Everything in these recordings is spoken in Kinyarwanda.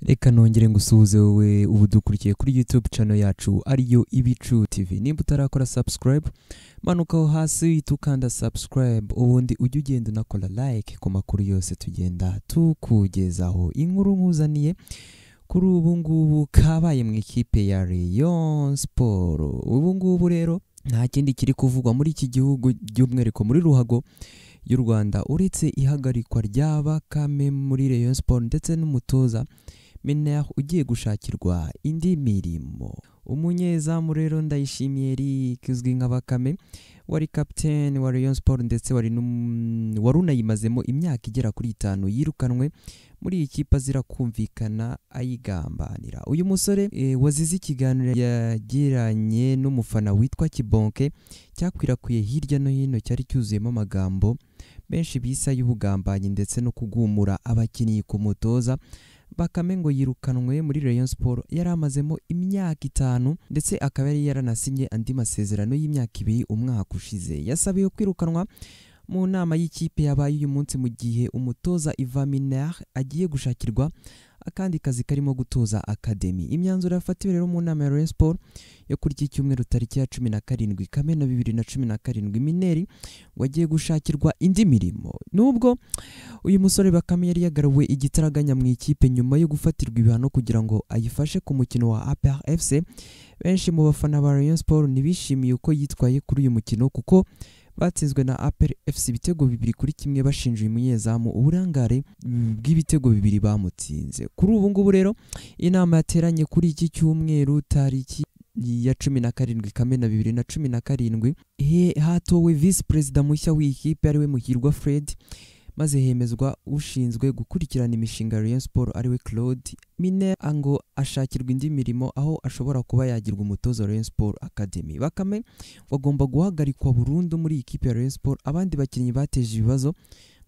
reka nongere ngusuhuze wowe ubu dukurikiye kuri youtube channel yacu ariyo ibicu tv nimba utarakora subscribe manuka aho hasi uhita ukanda subscribe ubundi ujye ugenda unakora like ku makuru yose tugenda tukugezaho inkuru nkuzaniye kuri ubu ngubu kabaye mu ikipe ya Rayon Sport ubu ngubu rero nta kindi kiri kuvugwa muri iki gihugu by'umwihariko muri ruhago y'u Rwanda uretse ihagarikwa rya Bakame muri Rayon Sport ndetse n'umutoza Mener ugiye gushakirwa indi mirimo umunyezamu rero ndayishimiye Eric uzwi nka Bakame wari kapiteni wa Rayon Sport ndetse wari n'um- wari unayimazemo imyaka igera kuri itanu yirukanwe muri iyi kipe azira kumvikana ayigambanira uyu musore eh, wazize ikiganiro yagiranye n'umufana witwa kibonke cyakwirakwiye hirya no hino cyari cyuzuyemo amagambo benshi bisa y'ubugambanyi ndetse no kugumura abakinnyi ku mutoza Bakame ngo yirukanwe muri Rayon Sport yari amazemo imyaka itanu ndetse akaba yari yaranasinye andi masezerano y'imyaka ibiri umwaka ushize yasabiwe kwirukanwa mu nama y'ikipe yabaye uyu munsi mu gihe umutoza Ivan Minaert agiye gushakirwa akandi kazi karimo gutoza akademi imyanzuro yafatiwe rero mu nama ya Rayon Sport yo kuri iki cyumweru tariki ya cumi na karindwi kamena bibiri na cumi na karindwi mineri ngo agiye gushakirwa indi mirimo nubwo uyu musore bakame yari yagarawe igitaraganya mu ikipe nyuma yo gufatirwa ibihano kugira ngo ayifashe ku mukino wa APR FC benshi mu bafana ba Rayon Sport ntibishimiye uko yitwaye kuri uyu mukino kuko batsinzwe na APR FC ibitego bibiri kuri kimwe bashinja uyu munyezamu uburangare mm, bw'ibitego bibiri bamutsinze kuri ubu ngubu rero inama yateranye kuri iki cyumweru tariki ya cumi na karindwi kamena bibiri na cumi na karindwi he- hatowe visi perezida mushya w'ikipe ariwe muhirwa fred maze hemezwa ushinzwe gukurikirana imishinga ya Rayon Sport ariwe Claude Mine ngo ashakirwa indi mirimo aho ashobora kuba yagirwa umutoza wa Rayon Sport Academy Bakame bagomba guhagarikwa burundu muri ikipe ya Rayon Sport abandi bakinnyi bateje ibibazo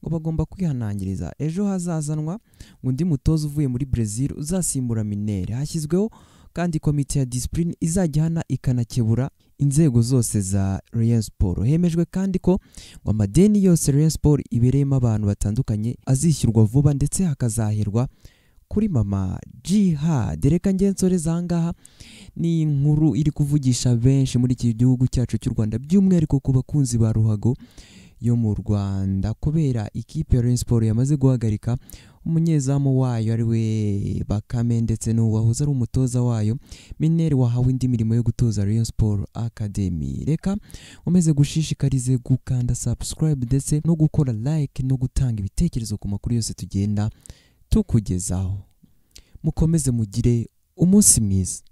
ngo bagomba kwihanangiriza ejo hazazanwa undi mutoza uvuye muri Brazil uzasimbura Minere hashyizweho kandi komite ya discipline izajya ihana ikanakebura inzego zose za Rayon Sport hemejwe kandi ko ngo amadeni yose Rayon Sport ibereyemo abantu batandukanye azishyurwa vuba ndetse hakazahirwa kuri mama Jihad reka ngensoreza ahangaha ni inkuru iri kuvugisha benshi muri iki gihugu cyacu cy'u Rwanda by'umwihariko ku bakunzi ba ruhago yo mu Rwanda kubera ikipe ya Rayon Sport yamaze guhagarika umunyezamu wayo ari we Bakame ndetse n'uwahoze ari umutoza wayo Mineri wahawe indi mirimo yo gutoza Rayon Sport Academy reka umaze gushishikarize gukanda subscribe ndetse no gukora like no gutanga ibitekerezo ku makuru yose tugenda tukugezaho mukomeze mugire umunsi mwiza